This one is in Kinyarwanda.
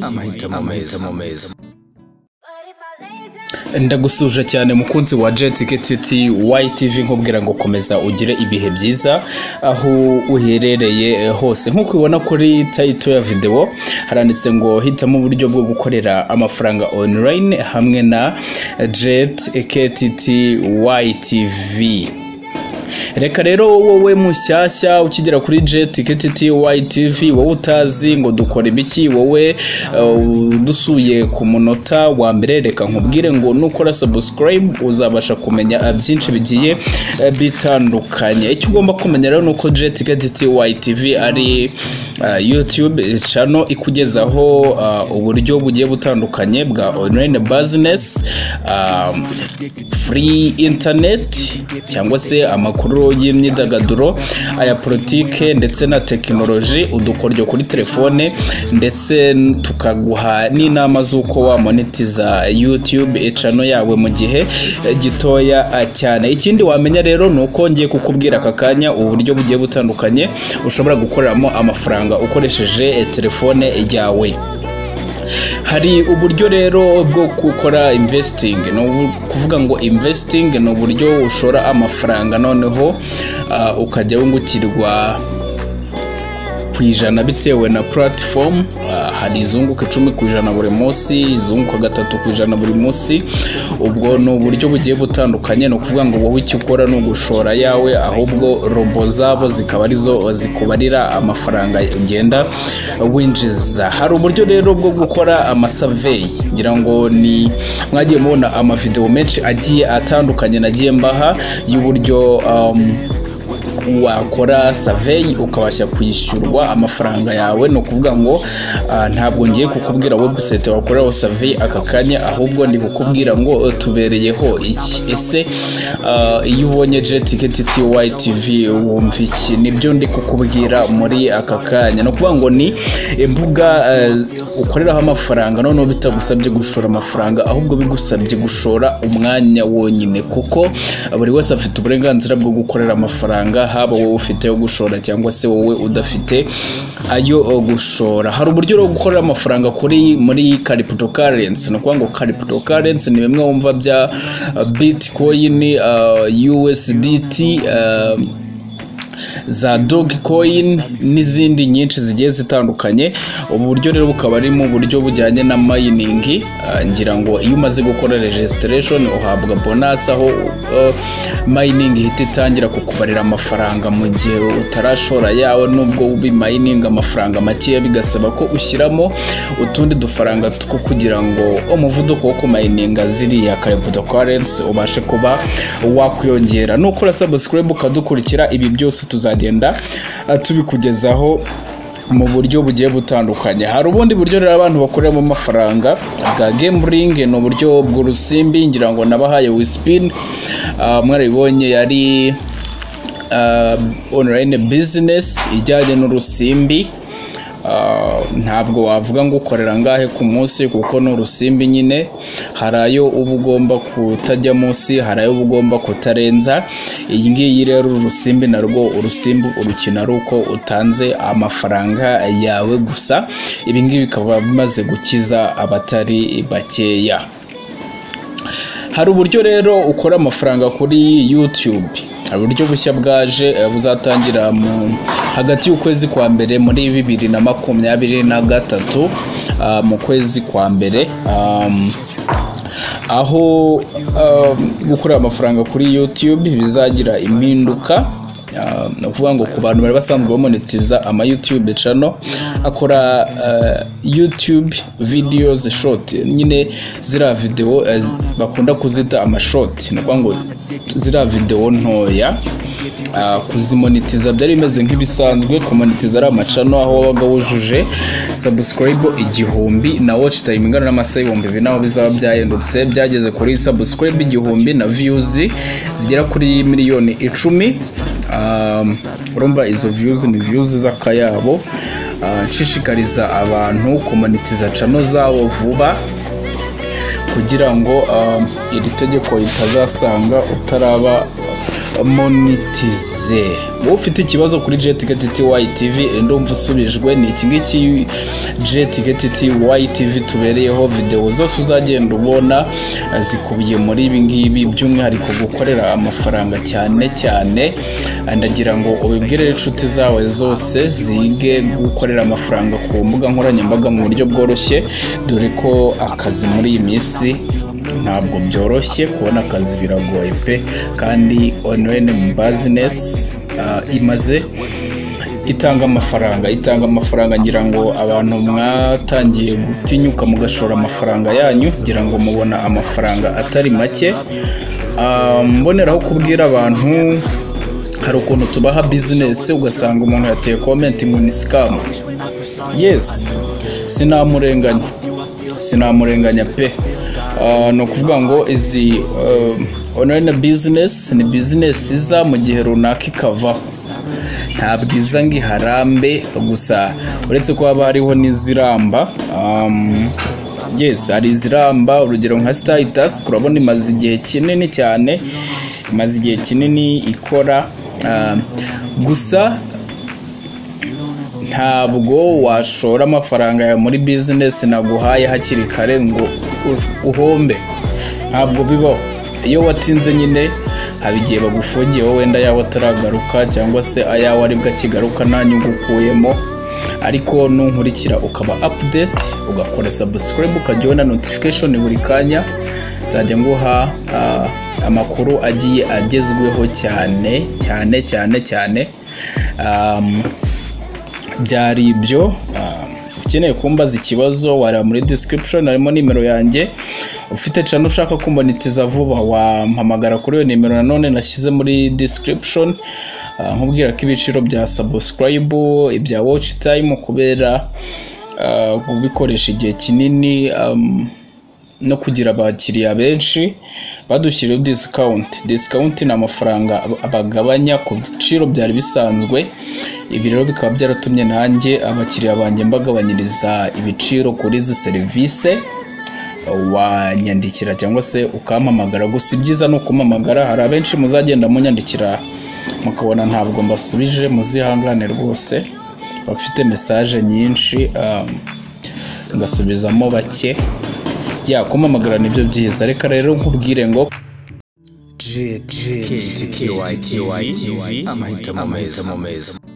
amahitamo meza ndagusuje cyane mukunzi wa JTKTT YTV nkubwira ngo komeza ugire ibihe byiza aho uherereye hose nk'uko ubibona kuri tayito ya videwo haranditse ngo hitamo uburyo bwo gukorera amafaranga online hamwe na JTKTT YTV reka rero wowe mushyashya ukigera kuri jeti YTV wowe utazi ngo dukora ibiki wowe dusuye ku munota wa mbere reka nkubwire ngo nukora sabusikarayibu uzabasha kumenya byinshi bigiye bitandukanye icyo ugomba kumenya rero ni uko jeti YTV ari yutube cano ikugezaho uburyo bugiye butandukanye bwa onurayini bazinesi furi interineti cyangwa se amakuru amakuru y'imyidagaduro aya politike ndetse na tekinoloji udukoryo kuri telefone ndetse tukaguha n'inama z'uko wamonetiza yutube icano yawe mu gihe gitoya cyane ikindi wamenya rero ni uko ngiye kukubwira aka kanya uburyo bugiye butandukanye ushobora gukoreramo amafaranga ukoresheje telefone yawe hari uburyo rero bwo gukora imvesitingi ni ukuvuga ngo imvesitingi ni uburyo ushora amafaranga noneho ukajya wungukirwa ku ijana bitewe na puratifomu hari izunguka icumi ku ijana buri munsi izunguka gatatu ku ijana buri munsi ubwo ni uburyo bugiye butandukanye ni ukuvuga ngo wowe icyo ukora ni ugushora yawe ahubwo robo zabo zikaba arizo zikubarira amafaranga ugenda winjiza hari uburyo rero bwo gukora amasaveyi ngira ngo ni mwagiye mubona amavidewo menshi agiye atandukanye nagiye mbaha y'uburyo wakora saveyi ukabasha kwishyurwa amafaranga yawe ni ukuvuga ngo ntabwo ngiye kukubwira webusayiti wakoreraho saveyi aka kanya ahubwo ndi kukubwira ngo tubereyeho iki ese iyo ubonye jetiketi wayitivi wumva iki nibyo ndi kukubwira muri aka kanya ni ukuvuga ngo ni imbuga ukoreraho amafaranga noneho bitagusabye gushora amafaranga ahubwo bigusabye gushora umwanya wonyine kuko buri wese afite uburenganzira bwo gukorera amafaranga haba wowe ufite ayo gushora cyangwa se wowe udafite ayo gushora hari uburyo bwo gukorera amafaranga kuri muri kariputo karensi ni ukuvuga ngo kariputo karensi ni bimwe wumva bya bitikoyini uSDT za dogi koyini n'izindi nyinshi zigiye zitandukanye ubu buryo rero bukaba arimo uburyo bujyanye na mayiningi ngira ngo iyo umaze gukora rejesiteresheni uhabwa bonasi aho mayiningi ihita itangira kukubarira amafaranga mu gihe utarashora yawe nubwo mayiningi amafaranga makeya bigasaba ko ushyiramo utundi dufaranga two kugira ngo umuvuduko wo kumayininga ziriya kareputa karensi ubashe kuba wakwiyongera nukora sabusikarayibu ukadukurikira ibi byose tuzagenda tubikugezaho mu buryo bugiye butandukanye hari ubundi buryo rero abantu bakoreramo amafaranga bwa gemuringi ni uburyo bw'urusimbi ngira ngo nabahaye wisipini mwarabibonye yari onurayini bizinesi ijyanye n'urusimbi ntabwo wavuga ngo ukorera angahe ku munsi kuko ni urusimbi nyine hari ayo uba ugomba kutajya munsi hari ayo uba ugomba kutarenza iyi ngiyi rero urusimbi narwo urusimbi urukina ari uko utanze amafaranga yawe gusa ibi ngibi bikaba bimaze gukiza abatari bakeya hari uburyo rero ukora amafaranga kuri yutube hari uburyo bushya bwaje buzatangira mu hagati y'ukwezi kwa mbere muri bibiri na makumyabiri na gatatu mu kwezi kwa mbere aho gukorera amafaranga kuri yutube bizagira impinduka ni ukuvuga ngo ku bantu bari basanzwe bamonetiza ama yutube cano akora yutube vidiyo zishoti nyine ziriya videwo bakunda kuzita amashoti ni ukuvuga ngo ziriya videwo ntoya kuzimonetiza byari bimeze nk'ibisanzwe kumonetiza ari amacano aho wabaga wujuje sabusikarayibo igihumbi na waci tayimu ingana n'amasaha ibihumbi bibiri naho bizaba byahindutse byageze kuri sabusikarayibo igihumbi na viyuzi zigera kuri miliyoni icumi urumva izo viyuzi ni viyuzi z'akayabo nshishikariza abantu kumanitiza cano zabo vuba kugira ngo iri tegeko ritazasanga utaraba monitize ufite ikibazo kuri jetiketi tv ndumva usubijwe ni iki ngiki jetiketi tv tubereyeho videwo zose uzagenda ubona zikubiye muri ibi ngibi by'umwihariko gukorera amafaranga cyane cyane ndagira ngo ubibwire inshuti zawe zose zige gukorera amafaranga ku mbuga nkoranyambaga mu buryo bworoshye dore ko akazi muri iyi minsi ntabwo byoroshye kubona akazi biragoye pe kandi onurayini bizinesi imaze itanga amafaranga itanga amafaranga ngira ngo abantu mwatangiye gutinyuka mugashora amafaranga yanyu ngira ngo mubona amafaranga atari make mboneraho kubwira abantu hari ukuntu tubaha bizinesi ugasanga umuntu yateye komenti ngo ni sikamu yesi sinamurenganya sinamurenganya pe ni ukuvuga ngo izi onurayini bizinesi ni bizinesi iza mu gihe runaka ikavaho ntabwo iza ngo iharambe gusa uretse ko haba hariho n'iziramba yesi hari iziramba urugero nka sitayitasi turabona imaze igihe kinini cyane imaze igihe kinini ikora gusa ntabwo washora amafaranga yawe muri bizinesi naguhaye hakiri kare ngo uhombe ntabwo bibaho iyo watinze nyine haba igihe bagufungiye wowe wenda yawe ataragaruka cyangwa se ayawe aribwo akigaruka nta nyungu ukuyemo ariko nunkurikira ukaba apudeti ugakora sabusikaribu ukajya ubona notifikashoni buri kanya nzajya nguha amakuru agiye agezweho cyane cyane cyane cyane byari ibyo ukeneye kumbaza ikibazo wareba muri disikiripishoni harimo nimero yanjye ufite cano ushaka kumbonitiza vuba wampamagara kuri iyo nimero nanone nashyize muri disikiripishoni nkubwira ko ibiciro bya sabusikarayibu ibya waci tayimu kubera kubikoresha igihe kinini no kugira abakiriya benshi badushyiriyeho disikawunti disikawunti ni amafaranga bagabanya ku biciro byari bisanzwe ibi rero bikaba byaratumye nanjye abakiriya banjye mbagabanyiriza ibiciro kuri izi serivisi wanyandikira cyangwa se ukampamagara gusa ibyiza ni ukumpamagara hari abenshi muzagenda munyandikira mukabona ntabwo mbasubije muzihangane rwose bafite mesaje nyinshi ngasubizamo bake yakumamagara nibyo byiza reka rero nkubwire ngo amahitamo meza